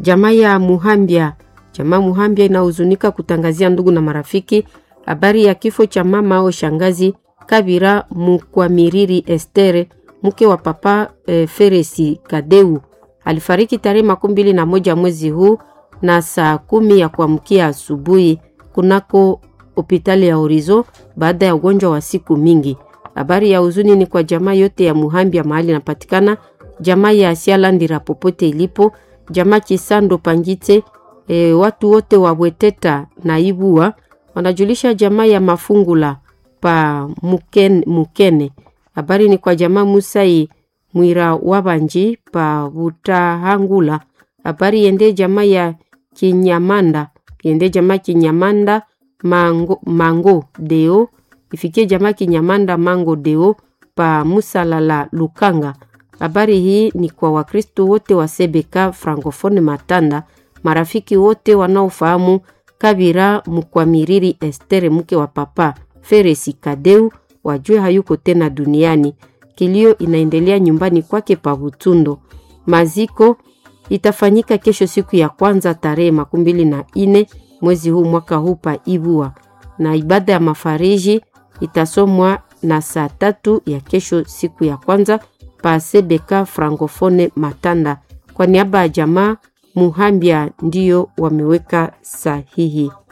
Jamaa ya Muhambia, jamaa Muhambia inahuzunika kutangazia ndugu na marafiki habari ya kifo cha mama au shangazi Kabira Mukwamiriri Estere, mke wa papa e, Feresi Kadeu. Alifariki tarehe makumi mbili na moja mwezi huu na saa kumi ya kuamkia asubuhi kunako hospitali ya Horizo baada ya ugonjwa wa siku mingi. Habari ya huzuni ni kwa jamaa yote ya Muhambia mahali inapatikana, jamaa ya Asialandira popote ilipo, jamaa Kisando Pangite, e, watu wote wa Bweteta na Ibua wanajulisha jamaa ya Mafungula pa Mukene, Mukene. Habari ni kwa jamaa Musai Mwira Wabanji pa Butahangula. Habari yende jamaa ya Kinyamanda, yende jamaa Kinyamanda Mango, Mango Deo ifikie jamaa Kinyamanda Mango Deo pa Musalala Lukanga. Habari hii ni kwa Wakristo wote wa Sebeka Francophone Matanda, marafiki wote wanaofahamu Kabira Mukwamiriri Estere mke wa papa Feresi Kadeu wajue hayuko tena duniani. Kilio inaendelea nyumbani kwake pa Butundo. Maziko itafanyika kesho siku ya kwanza tarehe makumi mbili na ine mwezi huu mwaka huu pa Ibua, na ibada ya mafariji itasomwa na saa tatu ya kesho siku ya kwanza pa Sebeka Francophone Matanda. Kwa niaba ya jamaa Muhambia ndiyo wameweka sahihi.